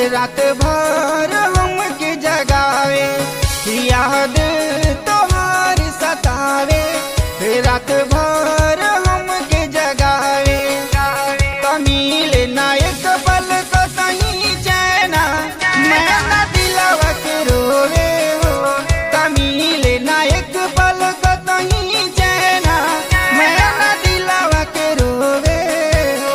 रात भर हमके जगावे याद तोहार सतावे रात भर हमके जगावे कमील नायक पल को सही चैना मैं न दिलवा के रोवे हो कमील नायक पल को सही चैना मैं न दिलवा के रोवे हो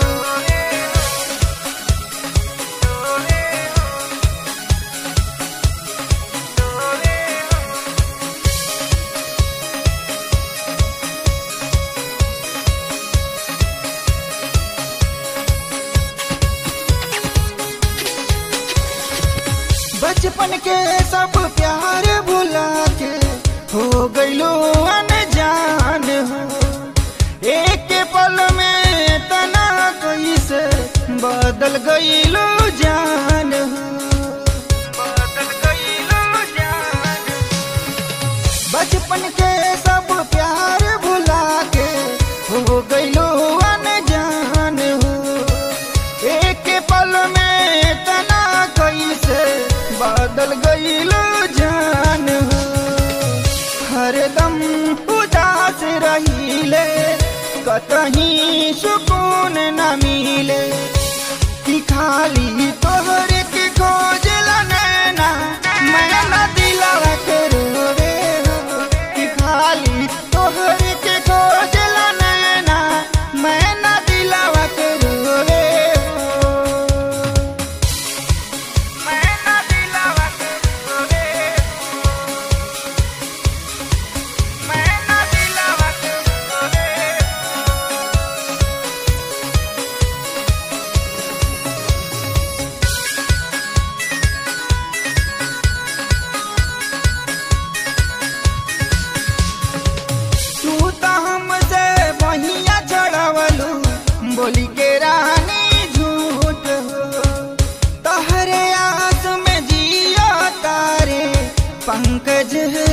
बचपन के सब प्यार भुला के हो गईलो अनजान हो एक पल में तना कैसे बदल गईलो जान हो बदल गईलो जान बचपन के सब प्यार भुला के हो गईलो अनजान हो एक पल में तना कैसे बदल गईलो जान हो हरदम उदास रहीले कतही सुकून न मिले कि खाली तोहरे के खोज नैना मैं न दिलवा के रोवे हो कि खाली तोहरे के खोज नैना मैं न दिलवा के रोवे हो मैं न दिलवा के रोवे हो मैं न दिलवा के रोवे हो तू तो हमसे बहिया चढ़वलू बोली के रानी झूठ हो तहरे आस में जियो तारे पंकज